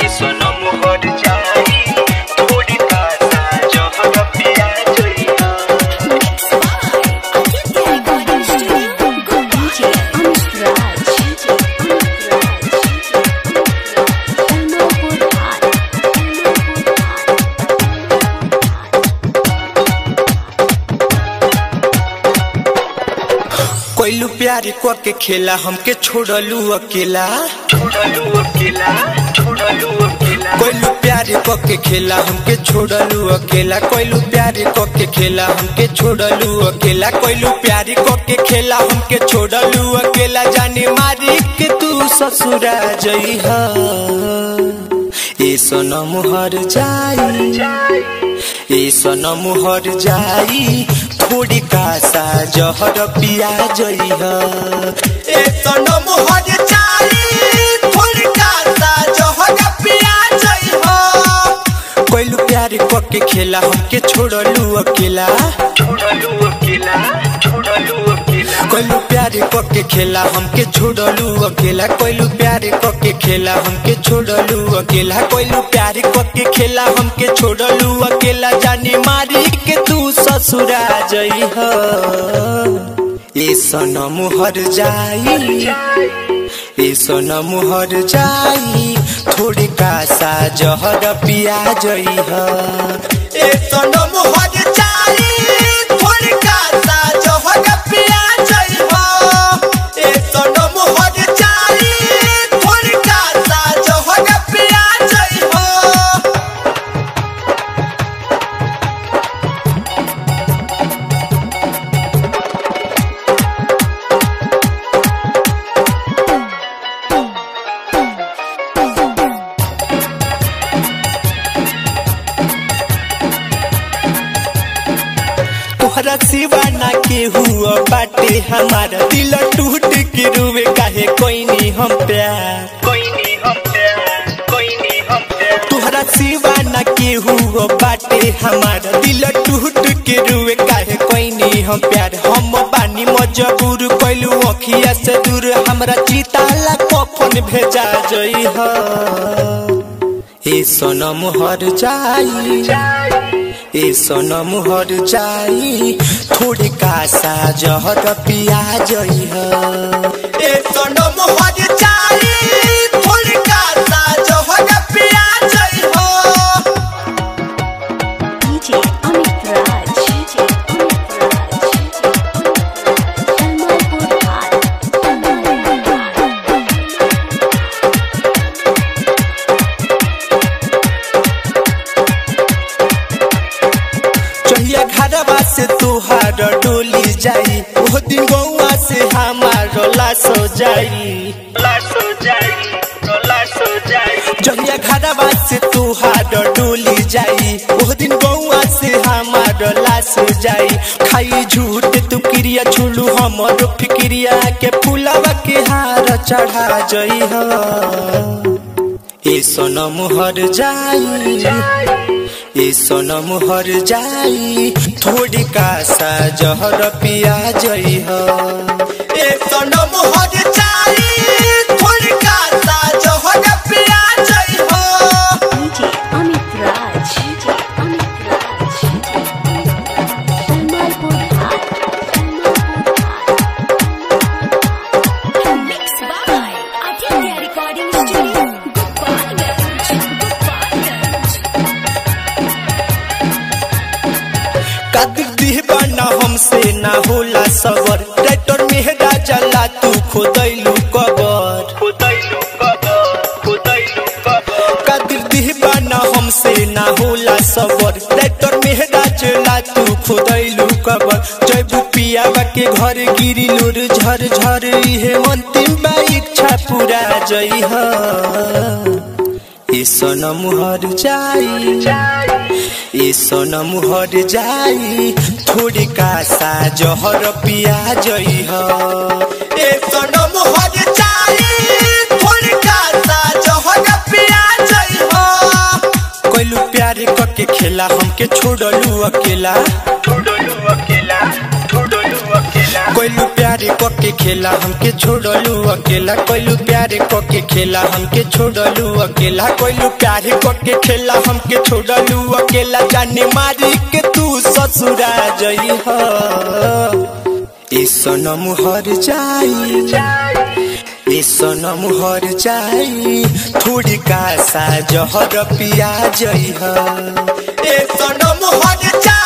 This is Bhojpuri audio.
सनम हट जाई थोड़ी कासा जहर पिया जइहा DJ Amit Raj. Elmore Hart. कोइलू प्यार को के खेला हमके छोड़लू अकेला छोड़लू अकेला छोड़लू अकेला कोइलू प्यार को के खेला हमके छोड़लू अकेला कोइलू प्यार को के खेला हमके छोड़लू अकेला कोइलू प्यार को के खेला हमके छोड़लू अकेला जाने मारी के तू ससुरा जइहा ए सनम हर जाई ए सनम हर जाई थोड़ी कासा जहर पिया जइहा ए सनम हर जाई थोड़ी कासा जहर पिया जइहा कोइलू प्यार को के खेला हमके छोड़लू अकेला छोड़लू अकेला छोड़लू अकेला कोइलू प्यार को के खेला हमके छोड़लू अकेला कोइलू प्यार को के खेला हमके छोड़लू अकेला कोइलू प्यार को के खेला हमके छोड़लू अकेला जानी मारी के तू ससुरा जइहा ए सनम हर जाई ए सनम हर जाई थोड़ी कासा जहर पिया जइहा ए सनम हर जाई थोड़ी कासा जहर पिया जइहा ए सनम हर जाई थोड़ी कासा जहर पिया जइहा तोहरा सिवा ना के हुआ बाटे हमारा दिल टूट के रुवे काहे कोई नहीं हम प्यार कोई नहीं हम प्यार कोई नहीं हम प्यार तोहरा सिवा ना के हुआ बाटे हमारा दिल टूट के रुवे काहे कोई नहीं हम प्यार हम बानी मजबूर कैलू अखिया से दूर हमरा चिताला कफन भेजा जई हा ए सनम हर जाई ए सनम हर जाई थोड़ी कासा जहर पिया जई हा ए सनम हर जाई थोड़ी कासा जहर पिया जई हा DJ Amit Raj. DJ Amit Raj. Elmore Hart. चहिया घरवा से तुहार डोली जाई वो दिन गौवा से हमार लाश हो जाई लाश हो जाई लाश हो जाई जहिया घरवा से तुहार डोली जाई वो दिन गौवा से हमार लाश हो जाई खाई झूठ तू क्रिया छुलू हमर फिक्रिया के फुलावा के हार चढ़ा जई हा ए सनम हर जाई ए सनम हर जाई थोड़ी कासा जहर पिया जई हा ए सनम हर जाई थोड़ी कासा जहर पिया जई हा DJ Amit Raj. DJ Amit Raj. Elmore Hart. Mixed by Aditya Recording Studio. Gopalganj. Gopalganj. Qadir दीवाना हमसे ना होला सबर ट्रैक्टर मेहरा जला तू खोदैलू कबर खुदैलू कबर खुदैलू कबर कादिर दीवाना हमसे ना होला सबर ट्रैक्टर मेहरा जला तू खोदैलू कबर जयबू पियावा के घर गिरी लुर झर झर इहे अंतिम बा इच्छा पूरा जई हा ए सनम हर जाई ए सनम हर जाई थोड़ी कासा जहर पिया जई ह ए सनम हर जाई थोड़ी कासा जहर पिया जई ह कोइलू प्यार करके खेला हमके छोड़लू अकेला छोड़लू अकेला छोड़लू अकेला कोइलू प्यार प्यार के खेला हमके छोड़लू अकेला कोइलू प्यार के खेला हमके छोड़लू अकेला कोइलू प्यार के खेला हमके छोड़लू अकेला जाने मारी के तू ससुरा जई हो ए सनम हर जाई ए सनम हर जाई थोड़ी का सा जहर पिया जई हो ए सनम हर जाई